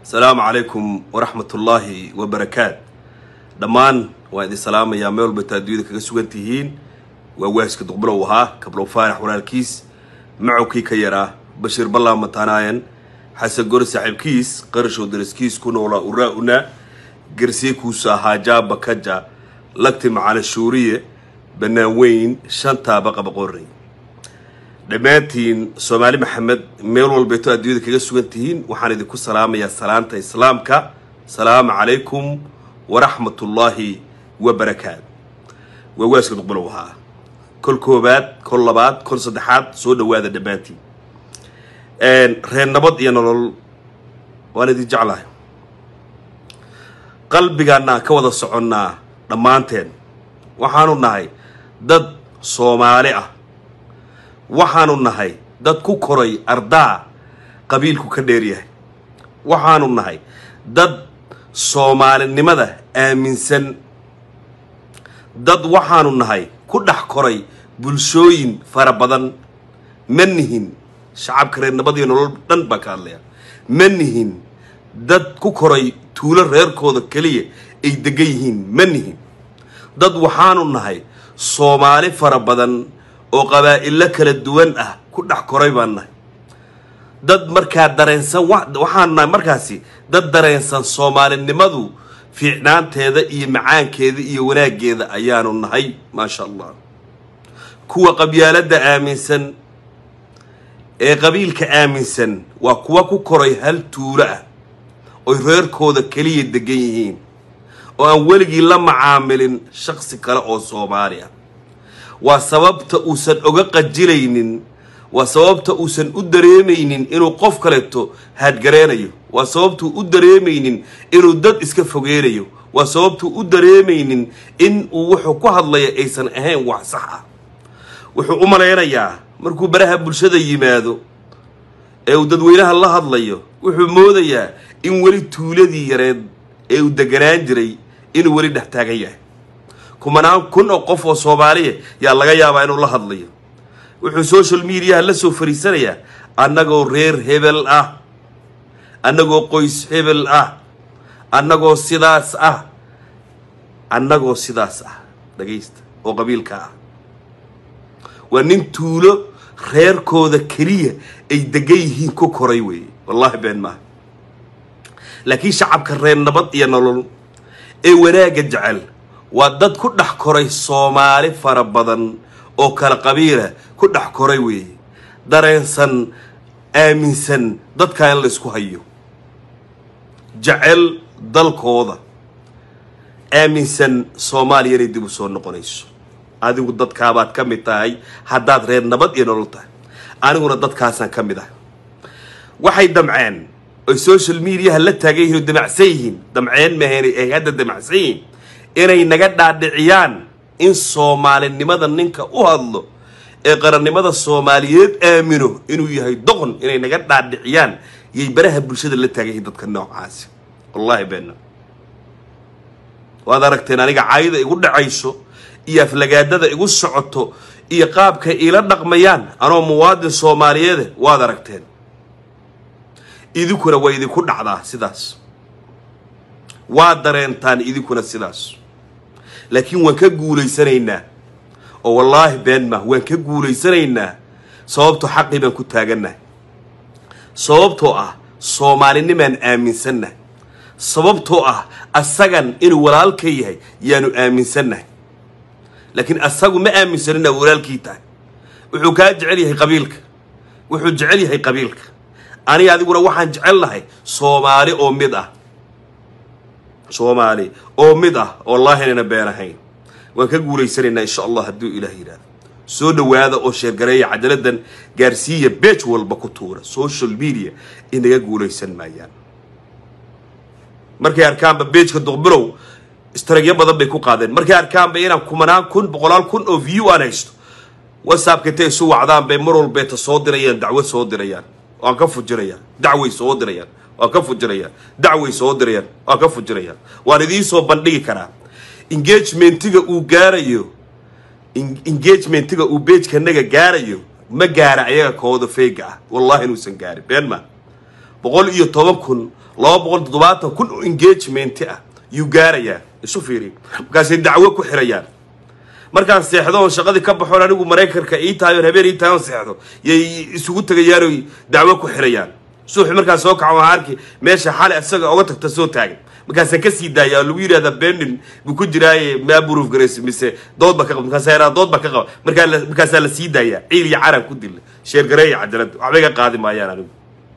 asalaamu calaykum waraxmatullaahi wabarakaat dhammaan waan idin salaamayaa meel walba taa addunyada kaga sugan tihiin waa waaska duqbilow ahaa kablow faarax walaalkiis macowkii ka yaraa bashiir ballaa mataanaayan xasan gori saaxiibkiis qarashow daraskiis ku noolaa uraa-una garsiikuusa ahaa jaaba kaja lagti macana shuuriye bannaan weyn shantaaba qabaqorey dhammaantiin soomaali maxamed meel walbeeto adduunyada kaga sugan tihiin waxaan idinku salaamayaa salaanta islaamka salaamu calaykum waraxmatullaahi wabarakaat waa waaska duqbilow ahaa kol koobaad kol labaad kol saddexaad soo dhawaada dhammaantiin reer nabad iyo nolol waan idin jeclahay qalbigaanaan ka wada soconnaa dhammaanteen waxaanu nahay dad soomaali ah waxaanu nahay dad ku koray ardaa qabiilku ka dheer yahay waxaanu nahay dad soomaalinimada aaminsan dad waxaanu nahay ku dhex koray bulshooyin fara badan ma nihin shacabka reer nabad iyo nolol dhan baan ka hadlaya ma nihin dad ku koray tuulo reerkooda keliya ay degan yihiin ma nihin dad waxaanu nahay soomaali fara badan oo qabaa'ilo kala duwan ah ku dhex koray baan nahay dad markaa dareensan waxaanu nahay markaasi dad dareensan soomaalinimadu fiicnaanteeda iyo macaankeeda iyo wanaaggeeda ayaanu nahay maasha allah kuwa qabyaaladda aaminsan ee qabiilka aaminsan waa kuwa ku koray hal tuulo ah oy reerkooda keliya degan yihiin oo aan weligii la macaamilin shaksi kale oo soomaali ah waa sababta uusan oga qajilaynin waa sababta uusan u dareemaynin inuu qof kaleeto haadgareenayo waa sababtuu u dareemaynin inuu dad iska fogeynayo waa sababtuu u dareemaynin in uu wuxuu ku hadlaya aysan ahayn wax sax ah wuxuu u malaynayaa markuu baraha bulshada yimaado ee uu dadweynaha la hadlayo wuxuu moodayaa in weli tuuladii yareed ee uu deganaan jiray inuu weli dhex taagan yahay kumanaan kun oo qof oo soomaaliya yaa laga yaabaa inuu la hadlayo wuxuu social mediaha la soo fariisanayaa annagoo reer hebel ah annagoo qoys hebel ah annagoo sidaas ah annagoo sidaas ah dhagaysta oo qabiilka ah waa nin tuulo reerkooda keliya ay degan yihiin ku koray weeye wallaahi been maaha laakiin shacabka reer nabad iyo nolol ee wanaagga jecel waa dad ku dhex koray soomaali fara badan oo kala qabiila ku dhex koray weeye dareensan aaminsan dadkaa in laysku hayo jecel dalkooda aaminsan soomaaliya inay dib u soo noqonayso adigu dadkaabaad ka mid tahay haddaad reer nabad iyo nolol tahay aniguna dadkaasaan ka mid ah waxay damceen oy social mediaha la taagan yihin oo damacsan yihiin damceen mahayn ay hadda damacsan yihiin inay naga dhaadhiciyaan in soomaalinimada ninka u hadlo ee qarannimada soomaaliyeed aamino inuu yahay doqon inay naga dhaadhiciyaan yay baraha bulshada la taagan yihiin dadka noocaasi wallaahi beenna waad aragteen aniga caayida igu dhacayso iyo aflagaadada igu socoto iyo qaabkay iila dhaqmayaan anoo muwaadin soomaaliyeede waad aragteen idinkuna waa idinku dhacdaa sidaas waad dareentaan idinkuna sidaas laakiin waan ka guulaysanaynaa oo wallaahi been mah waan ka guulaysanaynaa sababtoo xaqii baan ku taagannahay sababtoo ah soomaalinimaan aaminsannahay sababtoo ah asagan inuu walaalka yahay yaanu aaminsannahay laakiin asagu ma aaminsan inaa walaalkii tahay wuxuu kaa jecel yahay qabiilka wuxuu jecel yahay qabiilka aniga adiguna waxaan jecel nahay soomaali oo mid ah soomaali oo mid ah wallaahi inayna been ahayn waan ka guulaysanaynaa insha allah hadduu ilaah yidhahdo soo dhawaada oo sheergareeya cadaladan gaarsiiya beej walba ku tuura social media inaga guulaysan maayaan markay arkaanba beejka duqbilow istaragyo badan bay ku qaadeen markay arkaanba inaan kumanaan kun boqolaal kun oo view aan haysto whatsappka intay isu wacdaan bay mar walbeeta soo dirayaan dacwo soo dirayaan waan ka fujirayaan dacway soo dirayaan waan ka fujirayaan dacway soo dirayaan waan ka fujirayaan waan idiin soo bandhigi karaa engagementiga uu gaarayo engagementiga uu beejkanaga gaarayo ma gaara ayaga kooda feyga ah wallahi inuusan gaarin been ma boqol iyo toban kun laba boqol toddobaatan kun oo engagement ah yuu gaarayaa isu fiiri markaasay dacwo ku xirayaan markaan seexdo oon shaqadii ka baxoon anigu maraykanka ii tahay oon habeen ii tahay oon seexdo yay isugu tegayaan oy dacwo ku xirayaan suuxi markaan soo kaco waxaan arki meesha xali isaga oga tagta soo taagan markaasaan ka sii daaya oo lagu yidhahda benin buu ku jiraaye maa buruuf garaysa mise dood ba ka qaba markaasa yaraa dood ba ka qaba markaa la- markaasaa la sii daaya ciil iyo carab ku dilla sheergareeya cajalada waxba iga qaadi maayaan anigu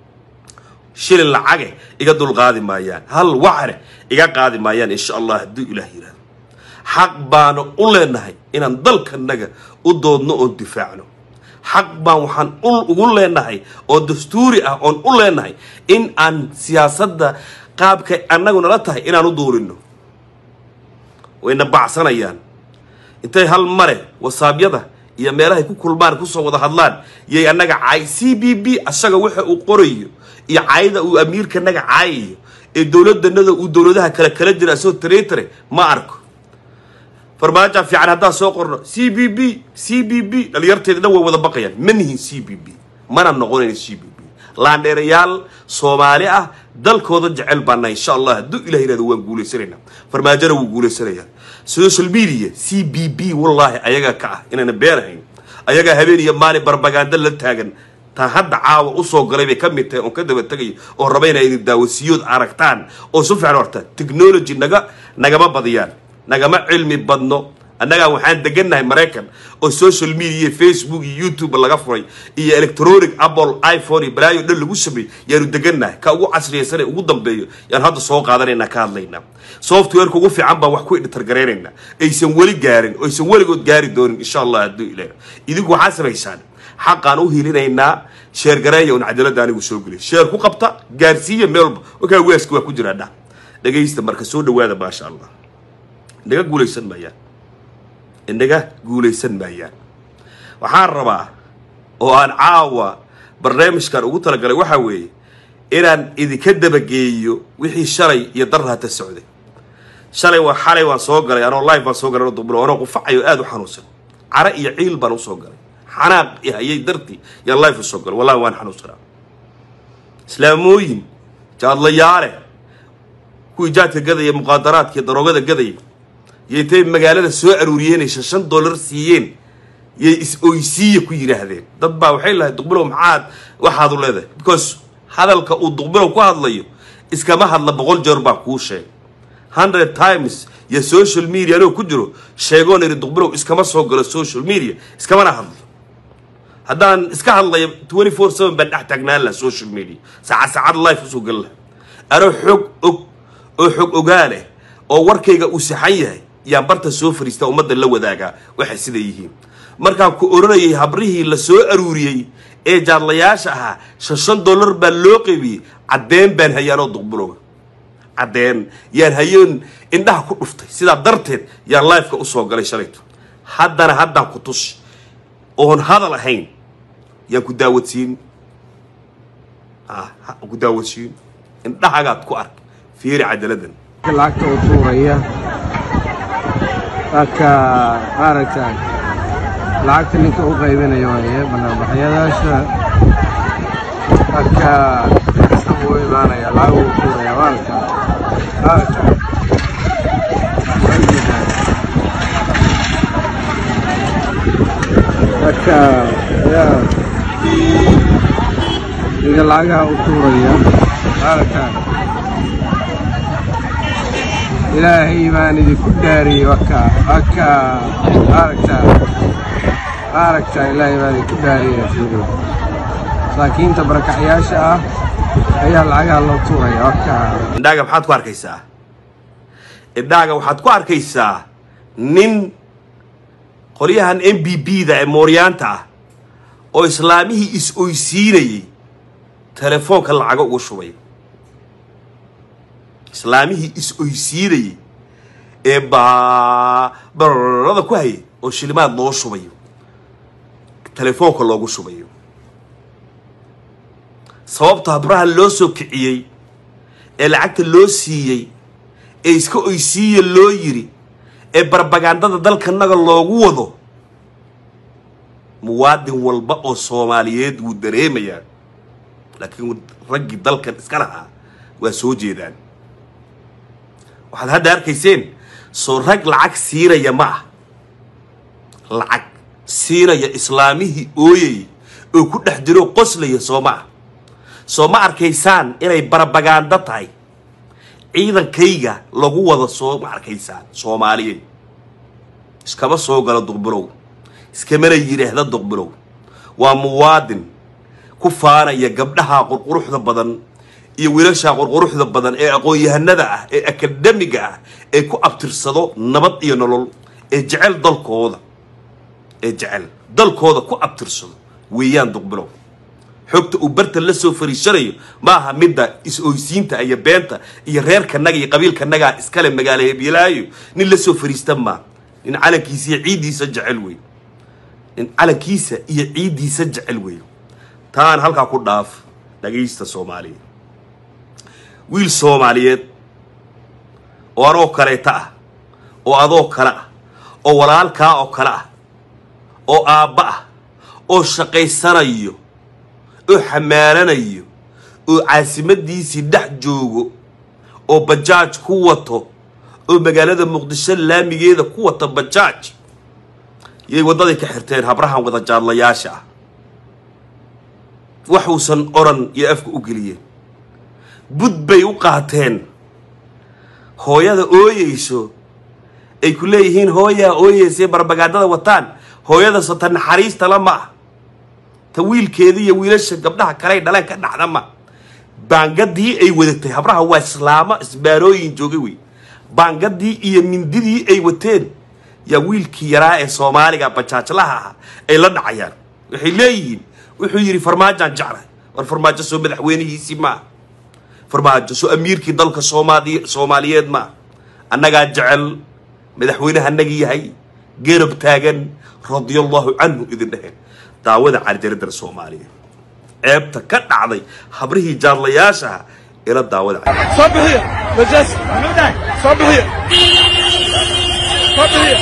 shilin lacage iga dul qaadi maayaan hal wacre iga qaadi maayaan insha allah hadduu ilaah yidhahdo xaq baanu u leenahay inaan dalkanaga u doodno oon difaacno xaq baan waxaan u ugu leenahay oo dastuuri ah oon u leenahay in aan siyaasadda qaabkay annagu nala tahay inaan u duulino wayna bacsanayaan intay hal mare wasaabyada iyo meelahay ku kulmaan kusoo wada hadlaan yay annaga caay c b b asaga waxa uu qorayo iyo caayada uu amiirkanaga caayayo ee dowladanada uu dowladaha kale kala jira asagoo tareetare ma arko farmaajo fiican haddaan soo qorno c b b c b b dhalinyarteeda dhan way wada baqayaan ma nihin c b b mana noqonayn c b b laandheerayaal soomaali ah dalkooda jecel baana insha allah hadduu ilah yihahdo waan guulaysanaynaa farmaajona wuu guulaysanayaa social media c b b wallaahi ayagaa ka ah inayna beenahayn ayagaa habeen iyo maalin barbagaando la taagan taa hadda caawa usoo galay bay ka mid tahay oon ka daba tegayo oo raba inay idin daawasiyood aragtaan oo si fiican u aragtaan technology naga nagama badiyaan nagama cilmi badno annagaa waxaan degannahay maraykan oo social media facebook iyo youtube laga furay iyo electronic apple iphone iyo balaayo dhan lagu sameeyey yaanu degannahay ka ugu casriyaysan ee ugu dambeeyo yaan hadda soo qaadanaynaa ka hadlaynaa softwareka ugu fiican baan wax ku editargaraynayna aysan weli gaarin oo aysan weligood gaari doonin insha allah hadduu ilaah idinku waxaa samaysaan xaqaan u hilinaynaa sheergareeya un cadaalada anigu soo geliy sheer ku qabta gaarsiiya meel walba wakaa waaska waa ku jiraa dhah dhagaysta marka soo dhawaada maasha allah inaga guulaysan maayaan inaga guulaysan maayaan waxaan rabaa oo aan caawa barnaamijkan ugu talagalay waxaa weeye inaan idinka dabageeyo wixii shalay iyo darrata socday shalay waa xalay waan soo galay anoo live baan soo galay anoo dubulo anoo qufacayo aada u xanuunsan care iyo ciil baan usoo galay xanaaq i hayay dartii yaan live usoo galay wallahi waan xanuunsanaa islaamooyin jaadlayaale kuwii jaadka gadaya muqaadaraadka iyo daroogada gadaya iyo intay magaalada soo aruuriyeenaysa shan dollar siiyeen yay is-oysiiya ku yidhaahdeen dad baa waxay lahay duqbilow maxaad waxaad u leedahay because hadalka uu duqbilow ku hadlayo iskama hadla boqol jeer baa kuu sheegay hundred times iyo social media anoo ku jiro sheegoon iri duqbilow iskama soo galo social media iskamana hadlo haddaan iska hadlayo twenty four seven baan dhex taagnaan laha social media saacad saacad life usoo gali laha anoo xog og oo xog ogaaleh oo warkayga uu saxan yahay yaan barta soo fariistaa ummadda la wadaagaa waxay sida yihiin markaan ku oranayay habrihii la soo aruuriyey ee jaadlayaasha ahaa shan shan dollar baa loo qaybiyey caddeen baan hayaanoo duqbuloga caddeen yaan hayoon indhaha ku dhuftay sidaa darteed yaan lifeka usoo galay shalayto haddana haddaan ku tusi oon hadal ahayn yaan ku daawadsiin ku daawadsiin indhahagaad ku ark fiiri cadaladan lacagta u tuuraya marka maaragtay lacagta ninka u qaybinayo waye banaanbaxyadaasha marka isagu u imaanaya lacag uu tuuraya maaragta maaragta marka yaa ninka lacagaha u tuuraya maaragta ilaahay baan idinku dhaariyey waka waka maaragta maaragta ilaahay baan idinku dhaariyey fiiri masaakiinta barakacyaasha ah ayaa lacagaha loo tuuraya waka indhaaga maxaad ku arkaysaa indhaaga waxaad ku arkaysaa nin qolyahan m b b da ee mooryaanta ah oo islaamihii is-oysiinayey telefoonka lacago ugu shubay islaamihii is-oysiinayey ee baa bararada ku hayay oo shilimaad loo shubayo telefoonka loogu shubayo sababta habraha loo soo kiciyey ee lacagta loo siiyey ee iska oysiiya loo yiri ee barbagandada dalkanaga loogu wado muwaadin walba oo soomaaliyeed wuu dareemayaa laakiin raggii dalkan iska lahaa waa soo jeedaan waxaad hadda arkayseen soo rag lacag siinaya ma ah lacag siinaya islaamihii ooyay oo ku dhex jiro qoslaya soo ma ah soo ma arkaysaan inay barabagaando tahay ciidankayga lagu wada soo ma arkaysaan soomaaliyeed iskama soo galo duqbilow iskamana yidhaahda duqbilow waa muwaadin ku faanaya gabdhaha qurquruxda badan iyo wiilasha qurquruxda badan ee aqoon-yahanada ah ee akademiga ah ee ku abtirsado nabad iyo nolol ee jecel dalkooda ee jecel dalkooda ku abtirsado weeyaan duqbilow xogta uu bartan la soo fariishanayo ma aha midda is-oysiinta iyo beenta iyo reerkanaga iyo qabiilkanagaa iskale magaalo hebyalaayo nin la soo fariista maa nin calankiisa iyo ciiddiisa jecel wey nin calankiisa iyo ciiddiisa jecel wey taan halkaa ku dhaaf dhagaysta soomaaliya wiil soomaaliyeed oo anoo kaleeta ah oo adoo kale ah oo walaalkaa oo kale ah oo aabba ah oo shaqaysanayo oo xamaalanayo oo caasimadiisii dhex joogo oo bajaaj ku wato oo magaalada muqdisho laamigeeda ku wata bajaaj yay waddaday ka xirteen habrahan wada jaadlayaasha ah waxuusan odhan iyo afka u geliyeen bud bay u qaateen hooyada ooyeyso ay ku leeyihiin hooyaa ooyeysay barbagaadada wataan hooyadasa ta naxariista la ma ah ta wiilkeeda iyo wiilasha gabdhaha kaley dhaleen ka dhacda ma baangadii ay wadatay habraha waa islaamo isbaarooyin joogay wey baangadii iyo mindidii ay wateen yaa wiilkii yaraa ee soomaaliga bajaajlaha ah ay la dhacayaan waxay leeyihiin wuxuu yidhi farmaajaan jeclahay war farmaajo soo madaxweynihiisii maa farmaajo soo amiirkii dalka soomaali soomaaliyeed maa annagaa jecel madaxweynaha annaga yahay geerab taagan radiallahu canhu idin dheheen daawada carjaradar soomaaliya ceebta ka dhacday habrihii jaadlayaashaha ila daawada صبحية مجلس صبحية صبحية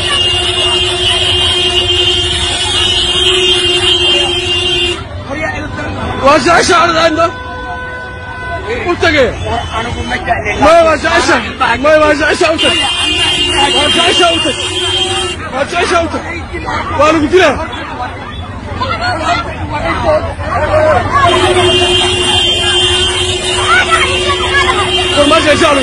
واسع شعر عنده وتقي ما واسع شعر ما واسع شعر واسع شعر واسع شعر وانا قلت له ما واسع شعر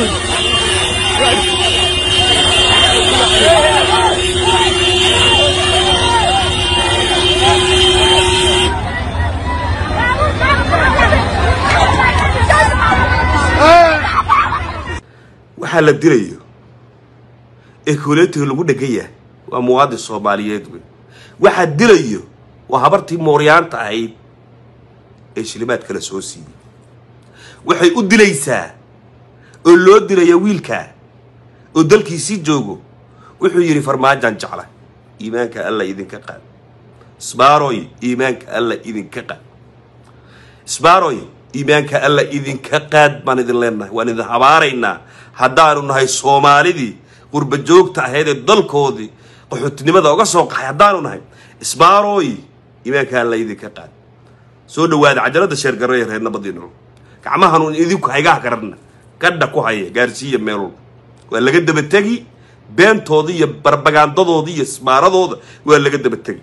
waxaa la dilayo ee kooleetiga lagu dhegan yahay waa muwaadin soomaaliyeed wey waxaa dilayo waa habartii mooryaanta ahayd ee shilimaad kala soo siiyey waxay u dilaysaa oo loo dilaya wiilkaa oo dalkiisii joogo wuxuu yidhi farmaajaan jecla iimaanka alla idinka qaad sbaaroy iimaanka alla idinka qaad sbaaroy iimaanka alla idinka qaad baan idin leenahay waan idin habaaraynaa haddaanu nahay soomaalidii qurba joogta ahayd ee dalkoodii qaxootinimada oga soo qaxay haddaanu nahay isbaaroy iimaanka alla idinka qaad soo dhawaada cajalada sheergaraya reer nabadii nolol gacmahanun idinku haygaha karana gadha ku haya gaarsiiya meelol waa laga daba tegi beentooda iyo barbagaandadooda iyo isbaaradooda waa laga daba tegi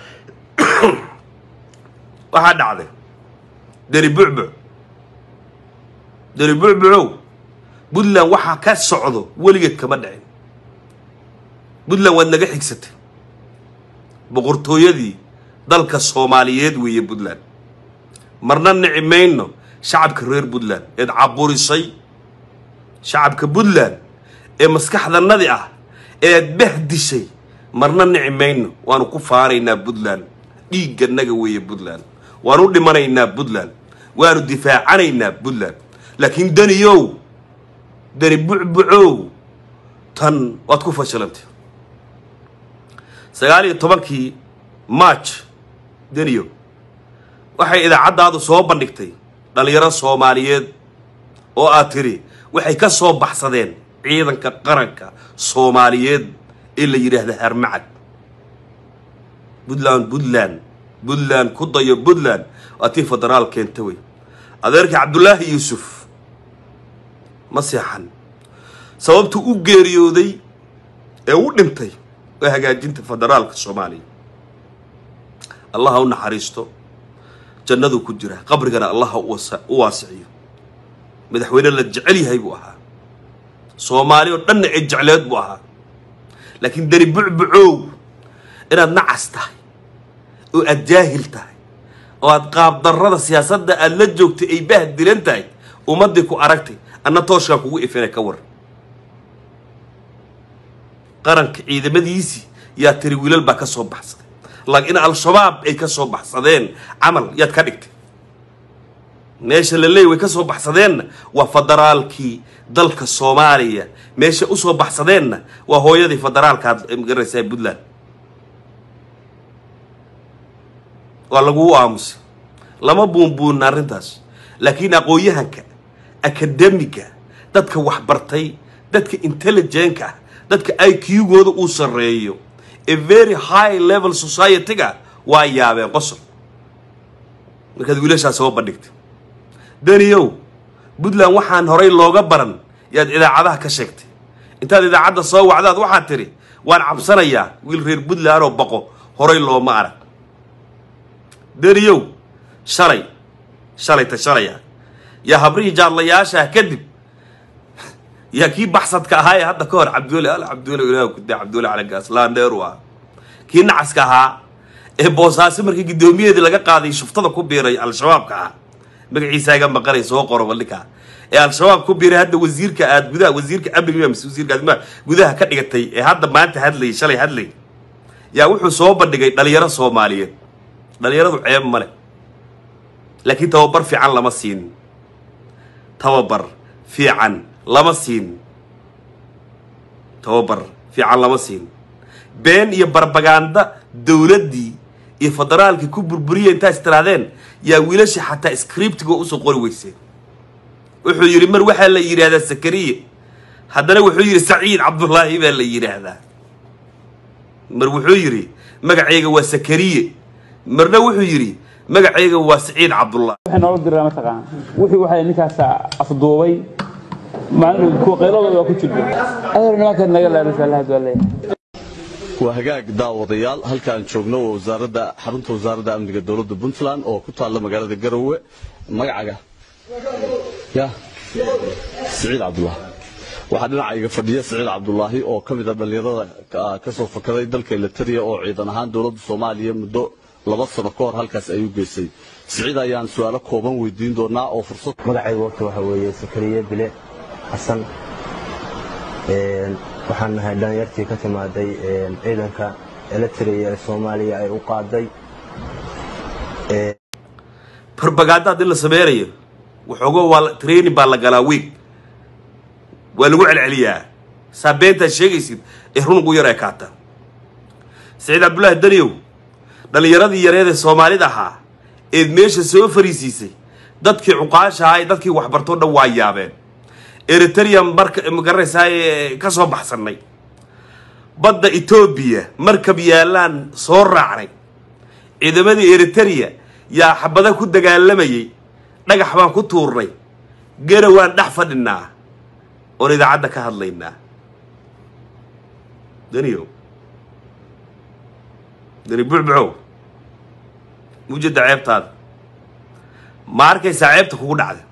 waxaa dhacday deni bucbuc deni bucbucow puntland waxaa ka socdo weligeed kama dhicin puntland waad naga xigsatay boqortooyadii dalka soomaaliyeed weeye puntland marna nici mayno shacabka reer puntland eed caburisay shacabka puntland ee maskaxdanadi ah eed bahdishay marna nici mayno waanu ku faanaynaa puntland dhiigganaga weeye puntland waanu dhimanaynaa puntland waanu difaacanaynaa puntland laakiin daniyow dani bucbucow tan waad ku fashilantay sagaal iyo tobankii march daniyo waxay idaacaddaadu soo bandhigtay dhallinyaro soomaaliyeed oo aad tidhi waxay ka soo baxsadeen ciidanka qaranka soomaaliyeed ee la yidhaahda harmacad puntland puntland puntland ku dayo puntland waa tii federaal keenta wey adeerkii cabdullaahi yuusuf ma seexan sababtuu u geeriyooday ee u dhintay waa hagaajinta federaalka soomaaliya allah ha u naxariisto jannaduu ku jira qabrigana allah ha u waasiciyo madaxweyne la jecel yahay buu ahaa soomaali oo dhanna ee jecleed buu ahaa laakiin dani bucbucow inaad nacas tahay oo aad jaahil tahay oo aad qaabdarrada siyaasadda aad la joogtay ay bah dilan tahay ummaddii ku aragtay anna tooshkaa kugu ifina ka war qaranka ciidamadiisii yaa tiri wiilal baa ka soo baxsaday laakiin al-shabaab ay ka soo baxsadeen camal yaad ka dhigtay meesha la leeyay way ka soo baxsadeenna waa federaalkii dalka soomaaliya meesha usoo baxsadeenna waa hooyadii federaalkaad magaraysaa puntland waa laguu aamusay lama buunbuunna arrintaas laakiin aqoon-yahanka akademiga dadka waxbartay dadka intelligenka ah dadka i q-gooda uu sarreeyo ee very high level society-ga waa yaabeen qosol markaad wiilashaas soo bandhigtay daniyow puntland waxaan horay looga baran yaad idaacadaha ka sheegtay intaad idaacadda soo wacdaad waxaad tidhi waan cabsanayaa wiil reer puntland oo baqo horay looma arag daniyow shalay shalayta shalaya yaa habrihii jaadlayaashaah kadib yaa kii baxsadka ahaa ee hadda ka hor cabduule al cabduule ilaah kuda cabduule calagaas laandheeru ah kii nacaska ahaa ee boosaaso markii guddoomiyaheedii laga qaaday shuftada ku biiray al-shabaabka ah magaciisa iga maqanay soo qoro ballinka ee al-shabaab ku biiray hadda wasiirka aad gudaha wasiirka amniga mise wasiirka aad gudaha ka dhigatay ee hadda maanta hadlayay shalay hadlayay yaa wuxuu soo bandhigay dhalinyaro soomaaliyeed dhalinyaradu ceeb male laakiin tababar fiican lama siin tababar fiican lama siin tababar fiican lama siin been iyo barbaganda dowladdii iyo federaalkii ku burburiya intaas tirahdeen yaa wiilasha xataa scriptiga usoo qori weyseen wuxuu yidhi mar waxaa la yidhaahdaa sakariye haddana wuxuu yidhi saciid cabdullaahi baa la yidhaahdaa mar wuxuu yidhi magacayga waa sakariye marna wuxuu yidhi magacayga waa saciid cabdullahi waxay noola diraa mataqaan wixii waxay ninkaas afduubay maalin kuwa qayladooda waa ku jirta adeer nimanka naga laadasa lahad waa leeyahay waa hagaag daawadayaal halkaan joogno waa wasaaradda xarunta wasaaradda amniga dowladda puntland oo ku taalla magaalada garowe magacaga ya siciid cabdulaahi waxaa dhinacayga fadhiya siciid cabdulaahi oo ka mid a dhallinyarada ka soo fakaday dalka elitariya oo ciidan ahaan dowladda soomaaliya muddo laba sano ka hor halkaas ayuu geysay siciid ayaan su-aalo kooban weydiin doonaa oo fursad magacaygu horta waxa weeye sakariye bile xasan waxaan nahay dhalinyartii ka timaaday ciidanka elitariya ee soomaaliya ay u qaaday barbagaada haddii la sameynayo waxooga waa training baa la galaa weeg waa lagu celceliyaa saa beentaad sheegaysid ee runugu yar ee kaata saciid cabdullaahi daniyow dhallinyaradii yareed ee soomaalida ahaa eed meesha soo fariisiisay dadkii cuqaasha ahaa ee dadkii waxbartoo dhan waa yaabeen eritrea marka magaranaysaa ee ka soo baxsannay badda etoobiya markab yaallaan soo raacnay ciidamadii eriterea yaa xabada ku dagaalamayay dhagax baan ku tuurnay gena waan dhex fadhinaa oon idaacadda ka hadlaynaa daniyo dani bucbucow mujeda ceebtaada ma arkaysaa ceebta kugu dhacda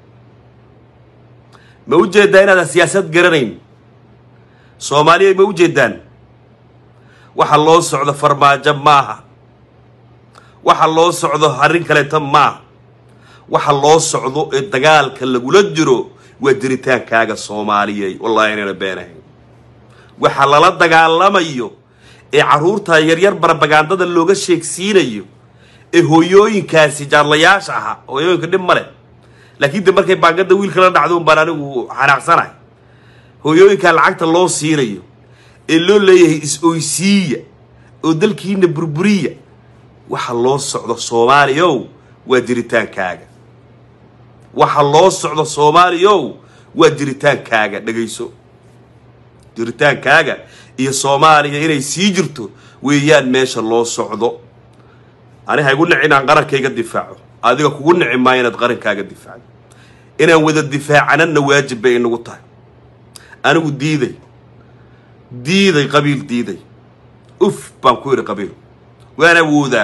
ma u jeedaa inaadan siyaasad garanayn soomaaliya ma u jeedaan waxa loo socdo farmaajo maaha waxa loo socdo arrin kaleeta maaha waxa loo socdo ee dagaalka lagula jiro waa jiritaankaaga soomaaliyey wallahi inayna beenahayn waxa lala dagaalamayo ee carruurta yaryar barbagaandada looga sheegsiinayo ee hooyooyinkaasi jaadlayaasha ahaa hooyooyinka dhib ma leh laakiin de markay baangada wiilka la dhacdo un baan anigu xanaaqsanahay hooyooyinkaa lacagta loo siinayo ee loo leeyahay is-oysiiya oo dalkiina burburiya waxa loo socdo soomaaliyow waa jiritaankaaga waxa loo socdo soomaaliyow waa jiritaankaaga dhegayso jiritaankaaga iyo soomaaliya inay sii jirto weeyaan meesha loo socdo ani ha igu nici inaan qarankayga difaaco adiga kugu nici maayo inaad qarankaaga difaacdo inaan wada difaacanana waajib bay inagu tahay anigu diiday diiday qabiil diiday uf baan ku idhi qabiil waan awoodaa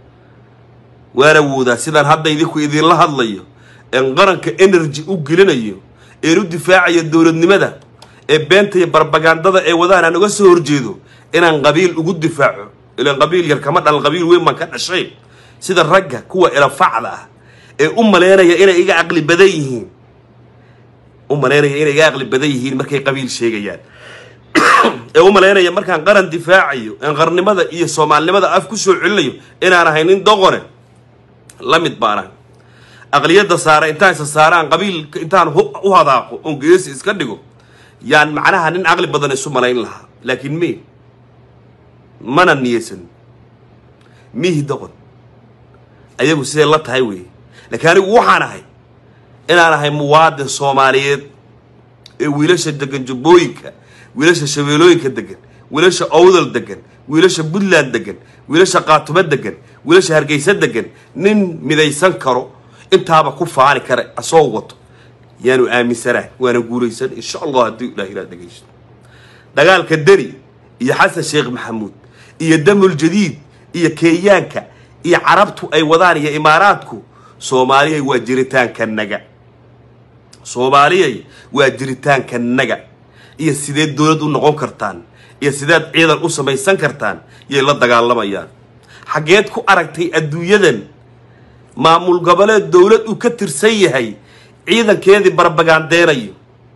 waan awoodaa sidaan hadda idinku idinla hadlayo een qaranka energy u gelinayo een u difaacayo dowladnimada ee beenta iyo barbagandada ee wadaan aan uga soo horjeedo inaan qabiil ugu difaaco ilaan qabiil yar kama dhalan qabiil weyn baan ka dhashay sida ragga kuwa ilafacda ah ee u maleynaya inay iga caqli badan yihiin u maleynaya inay iga caqli badan yihiin markay qabiil sheegayaan ee u maleynaya markaan qaran difaacayo een qarnimada iyo soomaalinimada af ku soo celinayo inaan ahay nin doqone la mid baan ahay aqliyadda saara intaan isa saaraan qabiil intaan u hadaaqo oon geesi iska dhigo yaan macnaha nin caqli badan isu malayn lahaa laakiin me mana niyeysan mihi doqon ayagu siday la tahay weeye laakiin anigu waxaan ahay inaan ahay muwaadin soomaaliyeed ee wiilasha degan jubbooyinka wiilasha shabeelooyinka degan wiilasha owdal degan wiilasha puntland degan wiilasha qaatumo degan wiilasha hargeysa degan nin midaysan karo intaaba ku faani kara asoo wato yaanu aaminsanahay waana guulaysan insha allah haddii ilaah ilaa dhegaysto dagaalka deni iyo xasan sheekh maxamuud iyo damul jadiid iyo kenyaanka iyo carabtu ay wadaan iyo imaaraadku soomaaliyay waa jiritaanka naga soomaaliyay waa jiritaanka naga iyo sideed dowlad u noqon kartaan iyo sideed ciidan u samaysan kartaan yay la dagaalamayaan xaggeed ku aragtay adduunyadan maamul goboleed dowlad uu ka tirsan yahay ciidankeedii barbagandeenayo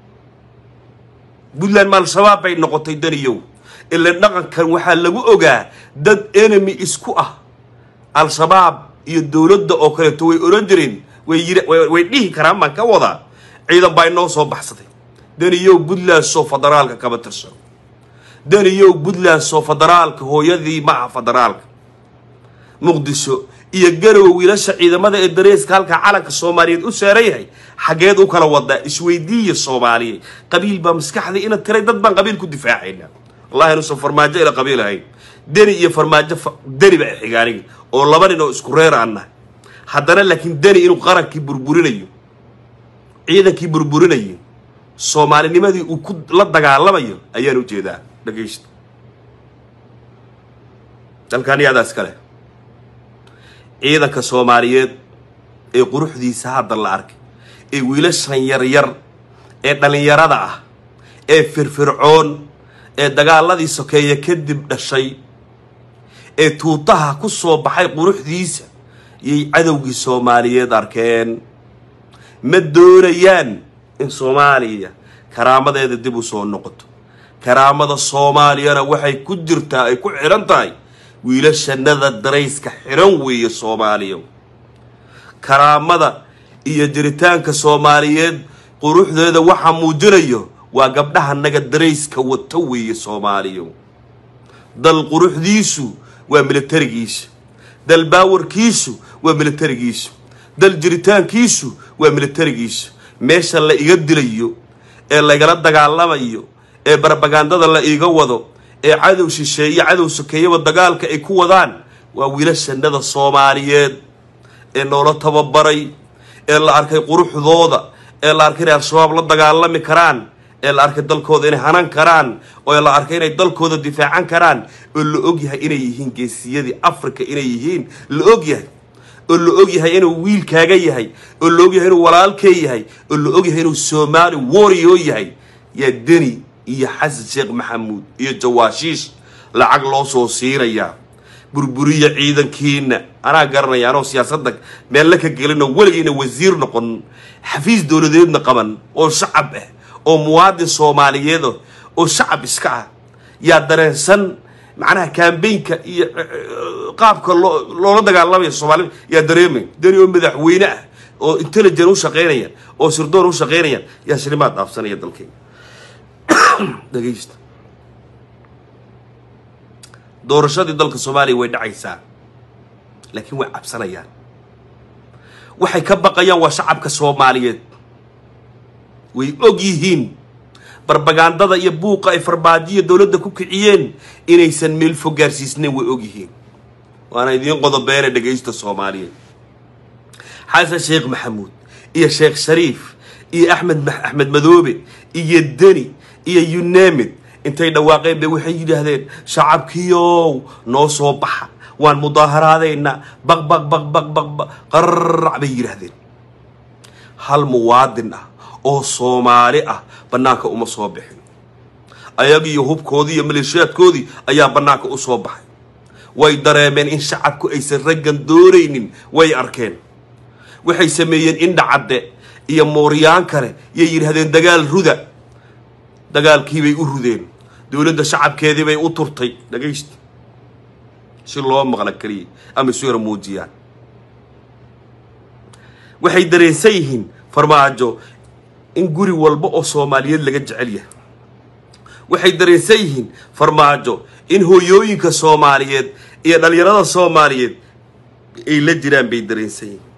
puntland ma al-shabaab bay noqotay daniyow ila dhaqankan waxaa lagu ogaa dad enemy isku ah al-shabaab iyo dowladda oo kaleeto way oran jireen way yiri way dhihi karaan baan ka wadaa ciidan baa inoo soo baxsaday daniyow puntland soo federaalka kama tirsan daniyow puntland soo federaalka hooyadii ma aha federaalka muqdisho iyo garow wiilasha ciidamada ee dareeska halka calanka soomaaliyeed u saaran yahay xaggeed u kala wadaa isweydiiya soomaaliya qabiil baa maskaxdii ina tiray dad baan qabiil ku difaacayna wallahi inuusan farmaajo ila qabiil ahayn deni iyo farmaajo deni baa xigaaniga oo laba nin oo isku reer aan nahay haddana laakiin deni inuu qarankii burburinayo ciidankii burburinayo soomaalinimadii uu ku la dagaalamayo ayaan ujeedaa dhagaysta dalkaan iyadaas kale ciidanka soomaaliyeed ee quruxdiisa hadda la arkay ee wiilashan yaryar ee dhallinyarada ah ee firfircoon ee dagaaladii sokeeye kadib dhashay ee tuutaha ku soo baxay quruxdiisa yay cadowgii soomaaliyeed arkeen ma doonayaan in soomaaliya karaamadeeda dib u soo noqoto karaamada soomaaliyana waxay ku jirtaa ay ku xidhan tahay wiilashanada darayska xidhan weeye soomaaliya karaamada iyo jiritaanka soomaaliyeed quruxdeeda waxa muujinayo waa gabdhaha naga darayska wato weeye soomaaliya dal quruxdiisu waa militarigiisa dal baawarkiisu waa militarigiisu dal jiritaankiisu waa militarigiisu meesha la iga dilayo ee laygala dagaalamayo ee barbagandada la iiga wado ee cadow shisheeye cadow sokeeyaba dagaalka ay ku wadaan waa wiilashanada soomaaliyeed ee noola tababaray ee la arkay quruxdooda ee la arkay inay al-shabaab la dagaalami karaan ee la arkay dalkooda inay hanan karaan oo la arkay inay dalkooda difaacan karaan oo la ogyahay inay yihiin geesiyadii africa inay yihiin la ogyahay oo la ogyahay inuu wiilkaaga yahay oo la ogyahay inuu walaalkee yahay oo la ogyahay inuu soomaali warrior yahay yaa deni iyo xasan sheekh maxamuud iyo jawaashiish lacag loo soo siinayaa burburiya ciidankiina anaa garanaya anoo siyaasadda meella ka gelinoo weligiina wasiir noqon xafiis dowladeedna qaban oo shacab ah oo muwaadin soomaaliyeed oo shacab iska ah yaa dareensan macnaha kambaynka iyo qaabka loo loola dagaalamaya soomaalida yaa dareemay deni oo madaxweyne ah oo intelligent u shaqaynaya oo sirdoon u shaqaynaya yaa shilimaad dhaafsanaya dalkayga dhegaysta doorashadii dalka soomaaliya way dhacaysaa laakiin way cabsanayaan waxay ka baqayaan waa shacabka soomaaliyeed way og yihiin barbagandada iyo buuqa ay farbaajiya dowladda ku kiciyeen inaysan meel fog gaarsiisnayn way og yihiin waana idiin qodobeene dhegaysta soomaaliyeed xasan sheekh maxamuud iyo sheekh shariif iyo axmed axmed madoobe iyo deni iyo yunemid intay dhawaaqeen bay waxay yidhaahdeen shacabkiiow noo soo baxa waan mudaaharaadaynaa baq baq baq baq baq baq qarrac bay yidhaahdeen hal muwaadin ah oo soomaali ah bannaanka uma soo bixin ayagiiyo hubkoodii iyo maleeshiyaadkoodii ayaa bannaanka u soo baxay way dareemeen in shacabku aysan raggan doonaynin way arkeen waxay sameeyeen indhacadde iyo mooryaan kale yay yidhaahdeen dagaal ruda dagaalkiibay u rudeen dowladda shacabkeedii bay u turtay dhagaysta si loo maqla keliya ama isu yara muujiyaan waxay dareensan yihiin farmaajo in guri walba oo soomaaliyeed laga jecel yahay waxay dareensan yihiin farmaajo in hooyooyinka soomaaliyeed iyo dhallinyarada soomaaliyeed ay la jiraan bay dareensan yihiin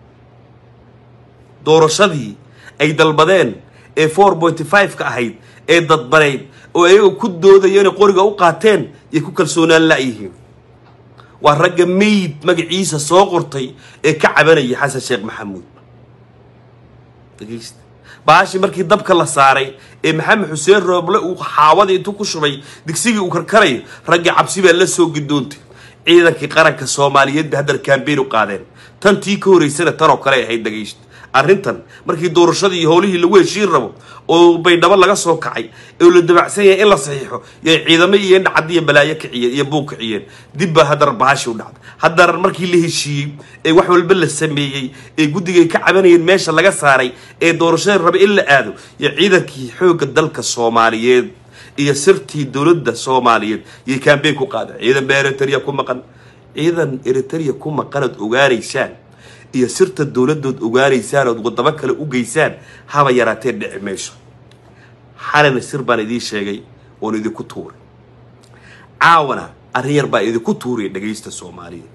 doorashadii ay dalbadeen ee four pointy five ka ahayd ee dadbanayd oo ayaga ku doodaya inay qoriga u qaateen yay ku kalsoonaan la'yihiin waa ragga meyd magaciisa soo qortay ee ka cabanaya xasan sheekh maxamuud dhegeysta baashii markii dabka la saaray ee maxamed xuseen rooble uu xaawadii intuu ku shubay digsigii uu karkarayo raggii cabsi baa la soo gidoontay ciidankii qaranka soomaaliyeed bay haddana kambeyn u qaadeen tan tii ka horeysana tanoo kale ay ahayd dhagaysta arrintan markii doorashadii iyo howlihii lagu heshiin rabo oo baydhabo laga soo kacay oo la dabacsan yahay in la saxiixo yay ciidamo iyo indhacaddi iyo balaayo kiciyeen iyo buug kiciyeen dib baa haddana baashi u dhacday haddana markii la heshiiyey ee wax walba la sameeyey ee guddigay ka cabanayeen meesha laga saaray ee doorashada raba in la aado iyo ciidankii xoogga dalka soomaaliyeed iyo sirtii dowladda soomaaliyeed yay kambeyn ku qaadeen ciidan baa eritrea ku maqan ciidan eritrea ku maqanood ogaanaysaan iyo sirta dowladdood ogaanaysaan ood wadamo kale u geysaan haba yaraatee dhici mayso xalina sir baan idiin sheegay oon idinku tuuray caawana arrin yar baa idinku tuuraya dhagaysta soomaaliya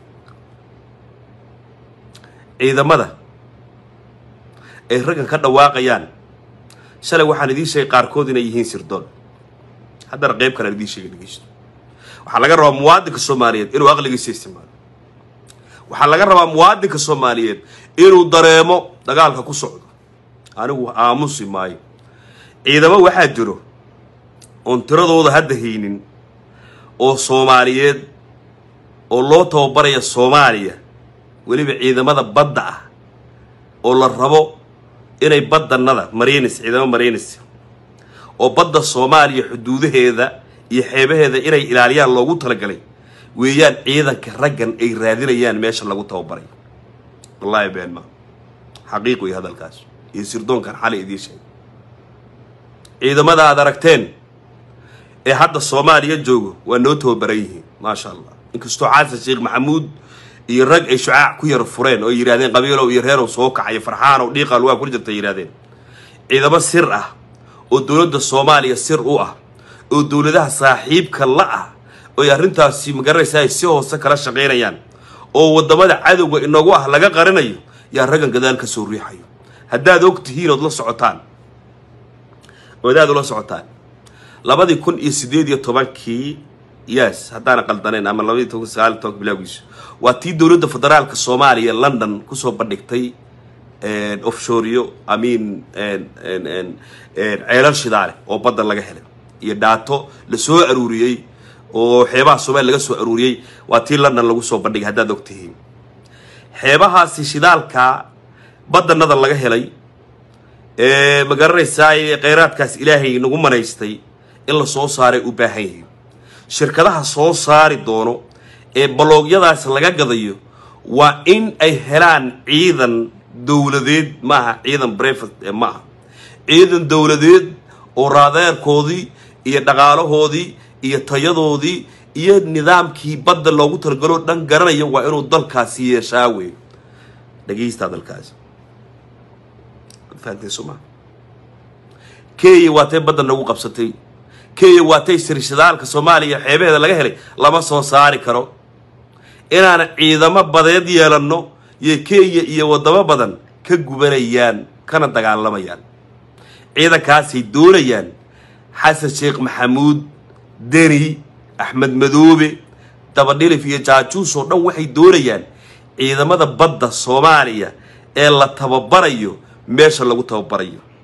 ciidamada ay raggan ka dhawaaqayaan shalay waxaan idiin sheegay qaarkood inay yihiin sirdoon haddana qayb kalean idiin sheegay dhagaysto waxaa laga rabaa muwaadinka soomaaliyeed inuu aqligiisa isticmaalo waxaa laga rabaa muwaadinka soomaaliyeed inuu dareemo dagaalka ku socdo anigu aamusi maayo ciidamo waxaa jiro oon tiradooda hadda haynin oo soomaaliyeed oo loo tababaraya soomaaliya weliba ciidamada badda ah oo la rabo inay badanada marinis ciidamo marinis oo badda soomaaliya xuduudaheeda iyo xeebaheeda inay ilaaliyaan loogu talagalay weeyaan ciidanka raggan ay raadinayaan meesha lagu tababaray wallaahi been ma xaqiiq wey hadalkaas iyo sirdoonkan xalay idiin sheegay ciidamada aad aragteen ee hadda soomaaliya joogo waa noo tababaran yihiin maasha allah inkastoo xasan sheekh maxamuud iyo rag ay shucaac ku yar fureen oo yidhahdeen qabiilow iyo reerow soo kacayo farxaanow dhiiqal waa ku jirta yidhahdeen ciidamo sir ah oo dowladda soomaaliya sir u ah oo dowladaha saaxiibka la ah oy arrintaasi magaranaysa ay si hoose kala shaqaynayaan oo waddamada cadowga inagu ah laga qarinayo yaa raggan gadaal ka soo riixayo haddaad og tihiin ood la socotaan odaad ula socotaan labadii kun iyo siddeed iyo tobankii yes haddaana qaldanayn ama labadii toban sagaal iyo tobanka bilaagiisu waa tii dowladda federaalka soomaaliya london kusoo bandhigtay offshoreyo amiin ceelal shidaale oo badda laga helay iyo dhaato la soo aruuriyey oo xeebaha soomaaliya laga soo aruuriyey waa tii london lagu soo bandhigay haddaad og tihiin xeebahaasi shidaalka badanada laga helay ee ma garanaysaa kheyraadkaas ilaahay nagu manaystay in la soo saaray u baahan yihiin shirkadaha soo saari doono ee baloogyadaas laga gadayo waa in ay helaan ciidan dowladeed maaha ciidan brevet maaha ciidan dowladeed oo raadeerkoodii iyo dhaqaalahoodii iyo tayadoodii iyo nidaamkii badda loogu talagaloo dhan garanaya waa inuu dalkaasi yeeshaa wey dhegeysta dalkaasi fahanteen soo maa kenya waatay badda nagu qabsatay kenya waatay sirshadaalka soomaaliya xeebaheeda laga helay lama soo saari karo inaan ciidamo badeed yeelanno iyo kenya iyo waddamo badan ka gubanayaan kana dagaalamayaan ciidankaasay doonayaan xasan sheekh maxamuud deni axmed madoobe dabadhilif iyo jaajuus oo dhan waxay doonayaan ciidamada badda soomaaliya ee la tababarayo meesha lagu tababarayo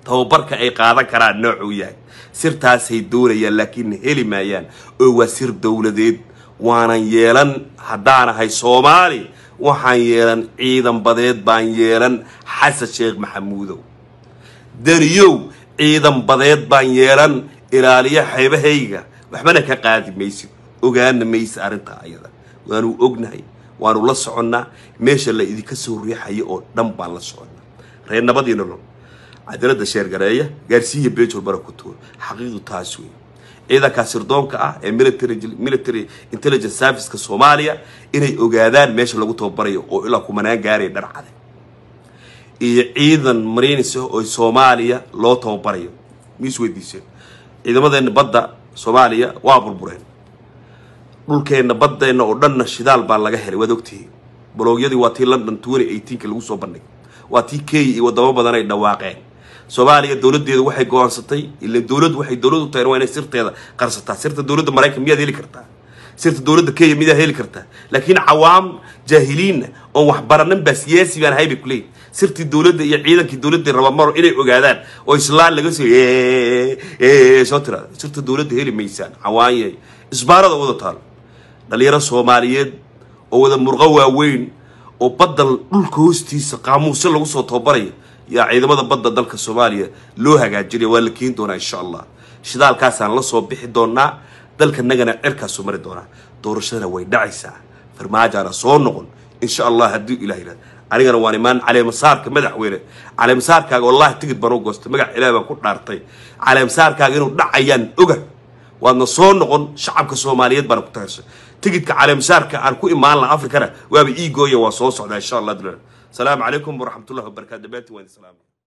tababarka ay qaadan karaan noocuu yahay sirtaasay doonayaan laakiin heli maayaan oo waa sir dowladeed waanan yeelan haddaanahay soomaali waxaan yeelan ciidan badeed baan yeelan xasan sheekh maxamuudow daniyow ciidan badeed baan yeelan ilaaliyo xeebahayga waxbana ka qaadi maysid ogaana maysa arrintaa ayada waanu ognahay waanu la soconnaa meesha la idinka soo riixayo oo dhan baan la soconnaa reer nabadii nolol cadaalada sheergareeya gaarsiiya beejol bara ku tuur xaqiiqdu taas wey ciidankaa sirdoonka ah ee military military intelligence serviceka soomaaliya inay ogaadaan meesha lagu tababarayo oo ilaa kumanaan gaaraya dharcade iyo ciidan marinis ah oo soomaaliya loo tababarayo ma isweydiiseen ciidamadeena badda soomaaliya waa burbureen dhulkeenna baddeenna oo dhanna shidaal baa laga helay waad ogtihiin baloogyadii waa tii london twenty eighteenka lagu soo bandhigay waa tii kenya iyo wadamo badan ay dhawaaqeen soomaaliya dowladeedu waxay go-aansatay ila dowladdu waxay dowlad u tahay waa inay sirteeda qarsataa sirta dowladda maraykan miyaad heli kartaa sirta dowladda kenya miyaad heli kartaa laakiin cawaam jaahiliinna oon waxbaranin baa siyaasi baan ahay bay kuleeyihin sirtii dowladda iyo ciidankii dowladda rabamaro inay ogaadaan oo islaan laga soo soo tiraada sirta dowladda heli maysaan cawaanyay isbaarada wada taalo dhalinyaro soomaaliyeed oo wada murqo waaweyn oo badda dhulka hoostiisa qaamuusyo lagu soo tababarayo yaa ciidamada badda dalka soomaaliya loo hagaajinaya waa la keeni doonaa insha allah shidaalkaasaan la soo bixi doonaa dalkanagana cerkaasoo mari doonaa doorashadana way dhacaysaa farmaajaana soo noqon insha allah hadduu ilah yidhahda anigana waan imaan caleemasaarka madaxweyne caleemasaarkaaga wallahi tigid baan u goostay magac ilaah baan ku dhaartay caleemasaarkaaga inuu dhacayaan oga waadna soo noqon shacabka soomaaliyeed baana ku tahirsay tigidka caleemasaarka aan ku imaan laha afrikana waaba ii gooya waa soo socdaa insha allah salaamu calaykum waraxmatullahi wabarakatu dhammaantiin waan idin salaamay